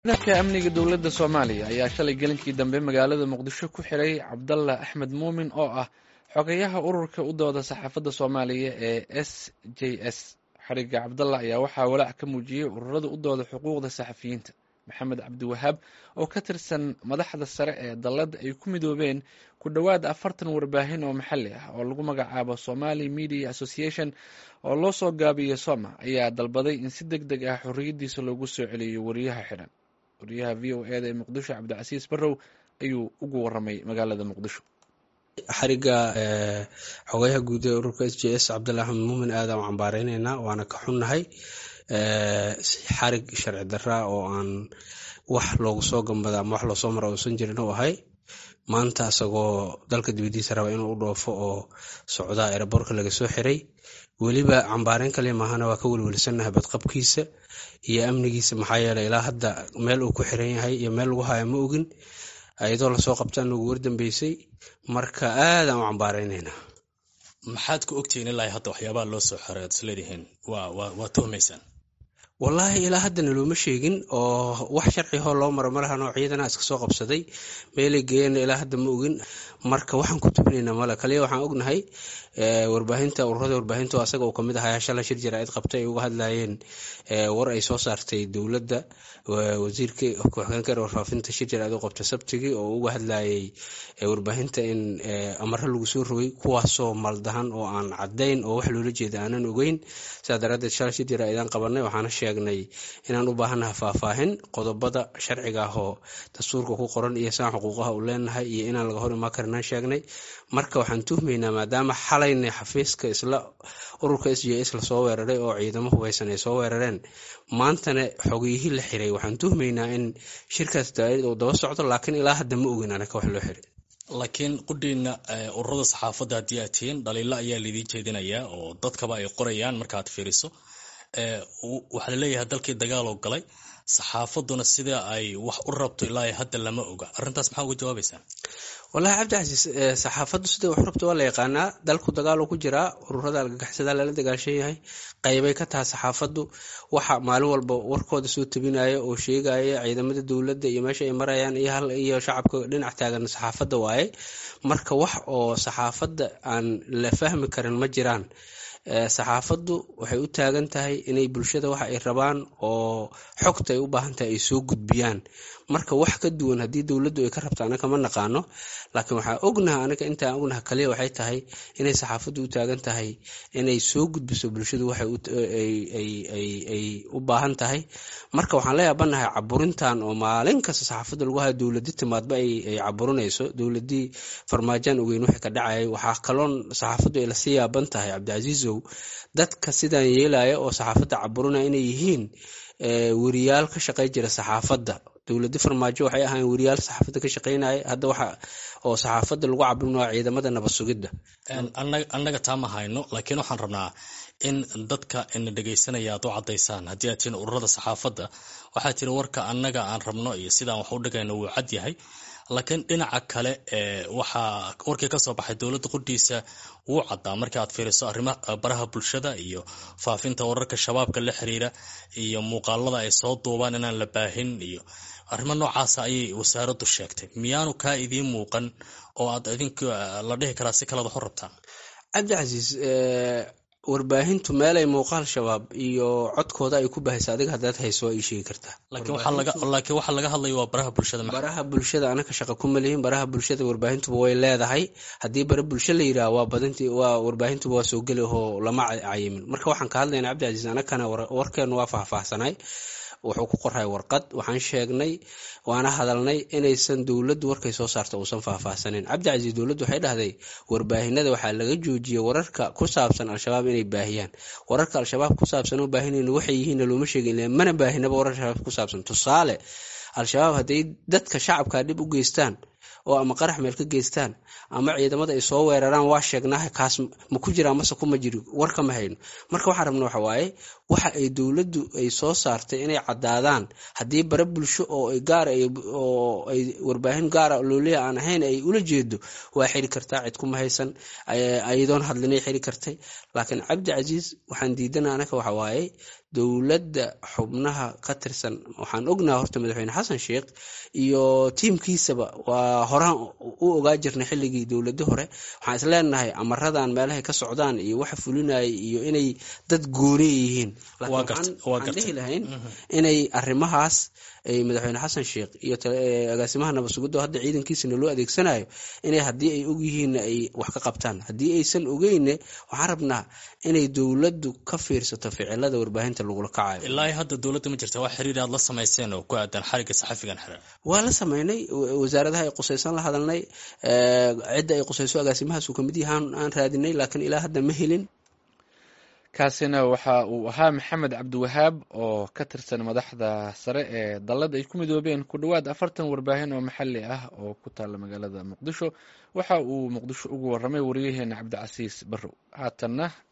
ciidanka amniga dowladda soomaaliya ayaa shalay gelinkii dambe magaalada muqdisho ku xiray cabdalla axmed muumin oo ah xogeyaha ururka u dooda saxaafadda soomaaliya ee s j s xariga cabdalla ayaa waxaa walaac ka muujiyey ururada u dooda xuquuqda saxafiyiinta maxamed cabdiwahaab oo ka tirsan madaxda sare ee dalladda ay ku midoobeen ku dhowaad afartan warbaahin oo maxalli ah oo lagu magacaabo somali media association oo loo soo gaabiyo soma ayaa dalbaday in si deg deg ah xorriyaddiisa loogu soo celiyo wariyaha xidhan wariyaha v o eda ee muqdisho cabdicasiis barrow ayuu ugu waramay magaalada muqdisho xariga xogayaha guud ee ururka s j s cabdalla axmed muumin aadaan u cambaareyneyna waana ka xunnahay xarig sharci daraa oo aan wax loogu soo gambada ama wax loosoo mara uusan jirin u ahay maanta isagoo dalka dibadiisa raba inuu u dhoofo oo socdaa ereborka laga soo xiray weliba cambaareyn kale maahana waa ka welwelsannahay badqabkiisa iyo amnigiisa maxaa yeeley ilaa hadda meel uu ku xiran yahay iyo meel lagu haya ma ogin iyadoo lasoo qabtaan ugu wardambeysay marka aadaan u cambaareyneyna maxaad ku ogtihiin ilaa hadda waxyaabaha loo soo xiray ad isleedihiin waa tuhmaysaan wallaahi ilaa haddana looma sheegin oo wax sharcihoo loo maro malahan oo ciidana iska soo qabsaday meelay geeyana ilaa hadda ma ogin marka waxaan ku tubinaynaa male kaliya waxaan ognahay warbaahinta ururada warbaahinta asaga uu kamid ahaa shala shir jaraa'id qabtay ay uga hadlayeen war ay soo saartay dowladda wasiirka ku-xigeenka warfaafinta shir jaraa'id u qabtay sabtigii oo uga hadlayay warbaahinta in amaro lagu soo rogay kuwaasoo maldahan oo aan cadayn oo wax loola jeeda aanan ogeyn sidaa daraadeed shala shir jaraa'idaan qabanay waxaana sheegnay inaan u baahannahay faahfaahin qodobada sharciga ah oo dastuurka ku qoran iyo saan xuquuqaha u leenahay iyo inaan laga hor imaan karinaan sheegnay marka waxaan tuhmaynaa maadaama xalayna xafiiska isla ururka s j s lasoo weeraray oo ciidamo hubeysan ay soo weerareen maantana xogiyihii la xiray waxaan tuhmaynaa in shirkaas daaid uu daba socdo laakiin ilaa hadda ma ogin anaka wax loo xiray laakiin qudhiina ururada saxaafadda haddii aad tihiin dhaliilo ayaa lidiin jeedinayaa oo dadkaba ay qorayaan markaaad fiiriso waxaa laleeyahay dalkii dagaaloo galay saxaafaduna sida ay wax u rabto ilaa hadda lama oga arrintaas maxaa uga jawaabaysaa wallahi cabdicasiis saxaafaddu sida wax rabto waa la yaqaanaa dalku dagaaloo ku jiraa ururada algagaxsada lala dagaashan yahay qaybay ka tahay saxaafaddu waxa maalin walba warkooda soo tabinaya oo sheegaya ciidamada dowladda iyo meesha ay marayaan iyo shacabka dhinac taagan saxaafadda waaye marka wax oo saxaafadda aan la fahmi karin ma jiraan saxaafaddu waxay u taagan tahay inay bulshada waxa ay rabaan oo xogta ay u baahan tahay ay soo gudbiyaan marka wax ka duwan haddii dowladdu ay ka rabto anaka ma naqaano laakiin waxaa ognaha anaga intaan ognaha kaliya waxay tahay inay saxaafaddu u taagan tahay inay soo gudbiso bulshadu waxay u baahan tahay marka waxaan la yaabanahay caburintan oo maalin kasta saxaafadda lagu hayo dowladi timaadba ay caburinayso dowladii farmaajaan ogeyn wixii ka dhacayay waxaa kaloon saxaafaddu ay lasii yaaban tahay cabdicasiisow dadka sidaan yeelaya oo saxaafadda caburinaya inay yihiin weriyaal ka shaqey jira saxaafadda dowladi farmaajo waxay ahaayeen weriyaal saxaafadda ka shaqeynaya hadda waxa oo saxaafadda lagu caburin waa ciidamada nabad sugidda annaga taa ma hayno laakiin waxaan rabnaa in dadka ina dhegaysanaya aad u caddaysaan haddii aad tihiin ururada saxaafadda waxaa tiri warka annaga aan rabno iyo sidaan wax u dhigayno wuu cad yahay laakiin dhinaca kale waxaa warkii kasoo baxay dowladda qudhiisa wuu caddaa marka aad fiiriso arrima baraha bulshada iyo faafinta wararka shabaabka la xiriira iyo muuqaalada ay soo duubaan inaan la baahin iyo arrimo noocaasa ayay wasaaraddu sheegtay miyaanu kaa idiin muuqan oo aad idinku la dhihi karaa si kalead wax u rabtaan cabdicasiis warbaahintu meelay muuqaal shabaab iyo codkooda ay ku bahaysa adiga haddaad hayso waa ii sheegi kartaa laakiin waxaa laga hadlaya waa baraha bulshada baraha bulshada anaka shaqa kuma lihin baraha bulshada warbaahintuba way leedahay haddii bara bulsho la yidhaah waa badinti waa warbaahintuba waa soo geli oo lama cayimin marka waxaan ka hadlayna cabdicasiis anakana warkeenu waa faahfaahsanay wuxuu ku qoray warqad waxaan sheegnay waana hadalnay inaysan dowladdu warkay soo saarta uusan faahfaahsanin cabdicasiis dowladdu waxay dhahday warbaahinada waxaa laga joojiyey wararka ku saabsan al-shabaab inay baahiyaan wararka al-shabaab ku saabsan oo baahinayna waxay yihiinna looma sheegin mana baahinaba warar shabaab ku saabsan tusaale al-shabaab hadday dadka shacabka dhib u geystaan oo ama qarax meel ka geystaan ama ciidamada ay soo weeraraan waa sheegnaaha kaas ma ku jira mase kuma jiri war kama hayno marka waxaan rabna waxa waaye waxa ay dowladdu ay soo saartay inay caddaadaan haddii bare bulsho oo ay gaar oo ay warbaahin gaara looliya aan ahayn ay ula jeedo waa xiri kartaa cid kuma haysan ayadoon hadlinay xiri kartay laakiin cabdi casiis waxaan diidana anaka waxa waaye dowladda xubnaha ka tirsan waxaan ognaha horta madaxweyne xasan sheikh iyo tiimkiisaba waa horaan u ogaa jirnay xilligii dowlado hore waxaan isleenahay amaradan meelahay ka socdaan iyo waxa fulinaya iyo inay dad gooni yihiin laakiin dhihi lahayn inay arimahaas ay madaxweyne xasan sheikh iyo agaasimaha nabadsugudo hadda ciidankiisana loo adeegsanayo inay haddii ay ogyihiinna ay wax ka qabtaan haddii aysan ogeyne waxaan rabnaa inay dowladdu ka fiirsato ficilada warbaahinta lagula kacayo ilaa hadda dowladda ma jirta wax xiriir aad la samayseen oo ku aadan xariga saxafigan xiran waa la sameynay wasaaradaha ay qusaysan la hadalnay cidda ay qusayso agaasimahaas uu kamid yahaan aan raadinay laakiin ilaa hadda ma helin kaasina waxa uu ahaa maxamed cabdiwahaab oo ka tirsan madaxda sare ee dallad ay ku midoobeen ku dhowaad afartan warbaahin oo maxalli ah oo ku taalla magaalada muqdisho waxa uu muqdisho ugu warramay wariyaheena cabdicasiis barrow haatanna